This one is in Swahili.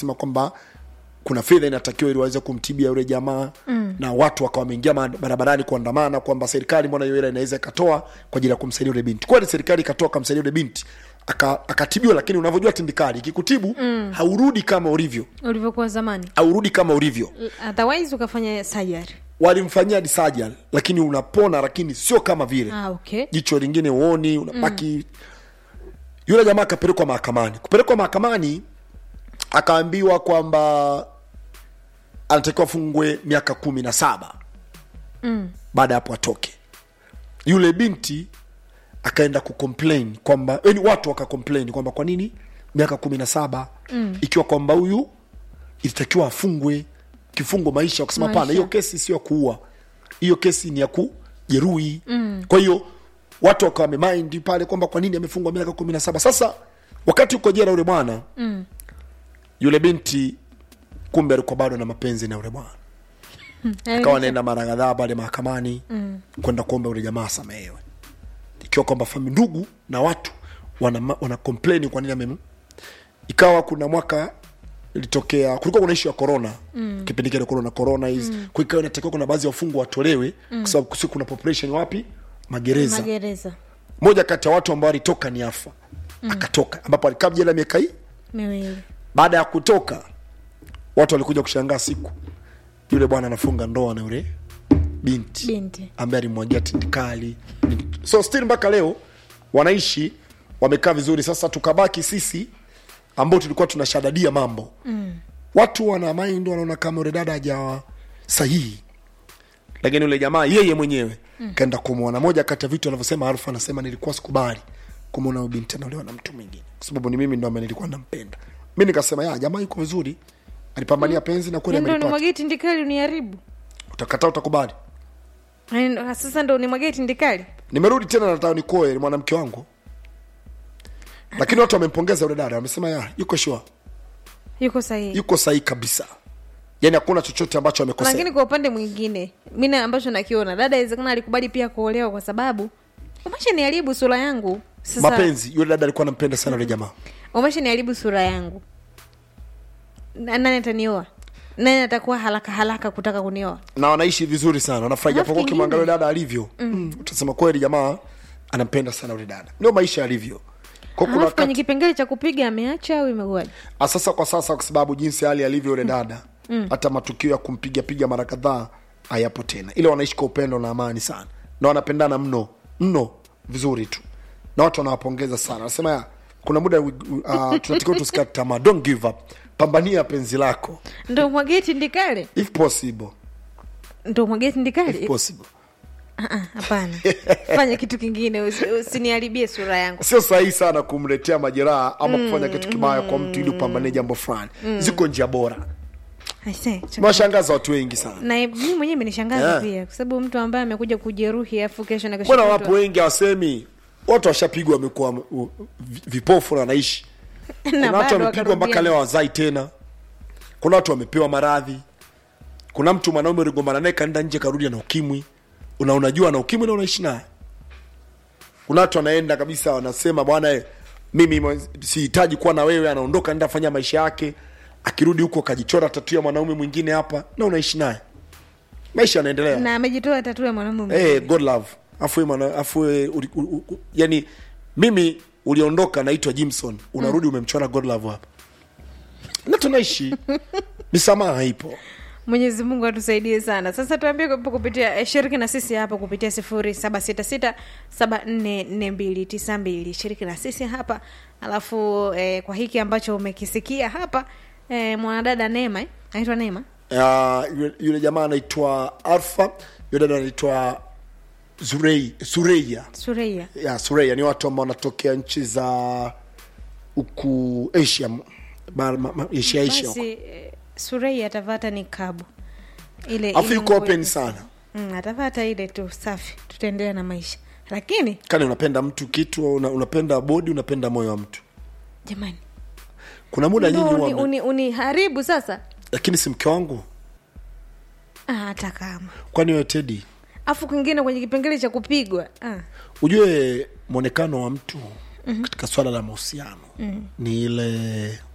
wakasema kwamba kuna fedha inatakiwa ili waweze kumtibia yule jamaa mm. na watu wakawa wameingia ma- barabarani kuandamana kwamba serikali mbona hiyo hela inaweza ikatoa kwa ajili ya kumsaidia yule binti kweli serikali ikatoa kamsaidia yule binti aka- akatibiwa lakini unavyojua tindikali ikikutibu mm. haurudi kama ulivyo ulivyokuwa zamani haurudi kama ulivyo otherwise ukafanya sajari walimfanyia disajal lakini unapona lakini sio kama vile ah, okay jicho lingine uoni unabaki mm. yule jamaa akapelekwa mahakamani kupelekwa mahakamani akaambiwa kwamba anatakiwa afungwe miaka kumi na saba mm. baada ya hapo atoke yule binti akaenda kucomplain kwamba yani watu wakacomplain kwamba kwa nini miaka kumi na saba mm. ikiwa kwamba huyu ilitakiwa afungwe kifungo maisha wakasema Maisha. pana hiyo kesi sio ya kuua hiyo kesi ni ya kujeruhi mm. kwa hiyo watu wakawa wamemind pale kwamba kwa nini amefungwa miaka kumi na saba sasa wakati uko jela yule bwana Mm. yule binti kumbe alikuwa bado na mapenzi na yule bwana akawa anaenda mara kadhaa pale mahakamani mm. kwenda kuomba yule jamaa asamehewe ikiwa kwamba fami ndugu na watu wana, ma- wana complain kwa nini amem ikawa kuna mwaka ilitokea kulikuwa kuna ishu ya corona mm. kipindi kile corona corona hizi mm. kwa ikawa inatakiwa kuna baadhi ya wafungwa watolewe mm. kwa sababu kusi kuna population wapi magereza magereza moja kati ya watu ambao alitoka ni afa mm. akatoka ambapo alikaa jela miaka hii miwili baada ya kutoka watu walikuja kushangaa siku yule bwana anafunga ndoa na yule binti binti ambaye alimwagia tindikali so still mpaka leo wanaishi wamekaa vizuri sasa tukabaki sisi ambao tulikuwa tunashadadia mambo mm. watu wana mind wanaona kama yule dada hajawa sahihi lakini yule jamaa yeye mwenyewe mm. kaenda kumwona moja kati ya vitu anavyosema Alfa anasema nilikuwa sikubali kumwona huyu binti anaolewa na mtu mwingine kwa sababu ni mimi ndo ambaye nilikuwa nampenda mi nikasema ya jamaa yuko vizuri alipambania penzi na kweli ndo amelipata nimwagie tindikali uniharibu utakataa utakubali Yaani, sasa ndo nimwagie tindikali nimerudi tena nataka nikoe mwanamke wangu lakini watu wamempongeza yule dada wamesema ya yuko shua yuko sahihi yuko sahihi kabisa yani hakuna chochote ambacho amekosea lakini kwa upande mwingine mi ambacho nakiona dada awezekana alikubali pia kuolewa kwa sababu umeshaniharibu sura yangu sasa mapenzi yule dada alikuwa anampenda sana yule jamaa umeshaniharibu sura yangu Na- nani atanioa nani atakuwa haraka haraka kutaka kunioa na wanaishi vizuri sana wanafurahi Alafu japokuwa ukimwangalia yule kingine- dada alivyo mm. utasema kweli jamaa anampenda sana yule dada ndio maisha alivyo kwa kuna alafu kwenye wakati kipengele cha kupiga ameacha au imekuwaje Ah, sasa kwa sasa kwa sababu jinsi hali alivyo yule dada mm. hata matukio ya kumpiga piga mara kadhaa hayapo tena ile wanaishi kwa upendo na amani sana na wanapendana mno mno vizuri tu na watu wanawapongeza sana wanasema ya kuna muda uh, tunatakiwa tusikate tamaa don't give up pambania penzi lako ndo mwagie tindikali if possible ndo mwagie if tindikali possible Ah, ah, hapana fanya kitu kingine usi- usiniharibie sura yangu sio sahihi sana kumletea majeraha ama kufanya kitu kibaya kwa mtu ili upambanie jambo fulani ziko njia bora Aise, changa- mewashangaza watu wengi sana na mi mwenyewe imenishangaza Yeah. pia kwa sababu mtu ambaye amekuja kujeruhi afu kesho na kesho mbona kutwa- wapo wengi hawasemi watu washapigwa wamekuwa uh, vi- vipofu na wanaishi Na kuna watu bado wamepigwa mpaka wakarudia. leo wazai tena kuna watu wamepewa maradhi kuna mtu mwanaume uligombana naye kaenda nje karudi na ukimwi una unajua na ukimwi na unaishi naye kuna watu wanaenda kabisa wanasema bwana eh, mimi mwe- sihitaji kuwa na wewe anaondoka enda fanya maisha yake akirudi huko kajichora tatu ya mwanaume mwingine hapa na unaishi naye maisha yanaendelea na amejitoa tatu ya mwanamume hey, god love afu wewe mwana- afu wewe uli- u- u- u- yani mimi uliondoka naitwa jimson unarudi umemchora god love hapa na tunaishi misamaha ipo mwenyezi mungu atusaidie sana sasa tuambie kwa- kupitia eh, shiriki na sisi hapa kupitia sifuri saba sita sita saba nne nne mbili tisa mbili shiriki na sisi hapa alafu eh, kwa hiki ambacho umekisikia hapa eh, mwanadada neema eh? anaitwa neema uh, yule, yule jamaa anaitwa alfa yule dada anaitwa Zurei, sureia sureia ya sureia ni watu ambao wanatokea nchi za huku asia ma- ma- ma- asia asia huku. basi eh, sureia atavata ni kabu ile afu ile yuko nguo open ya- sana mm, atavata ile tu safi tutaendelea na maisha lakini kani unapenda mtu kitu una, unapenda bodi unapenda moyo wa mtu jamani kuna muda ndo nyinyi uni, huwa mna- uni, uniharibu sasa lakini si mke wangu Ah, hata kama kwani wewe tedi afu kwingine kwenye kipengele cha kupigwa ah. ujue mwonekano wa mtu mm-hmm. katika swala la mahusiano mm-hmm. ni ile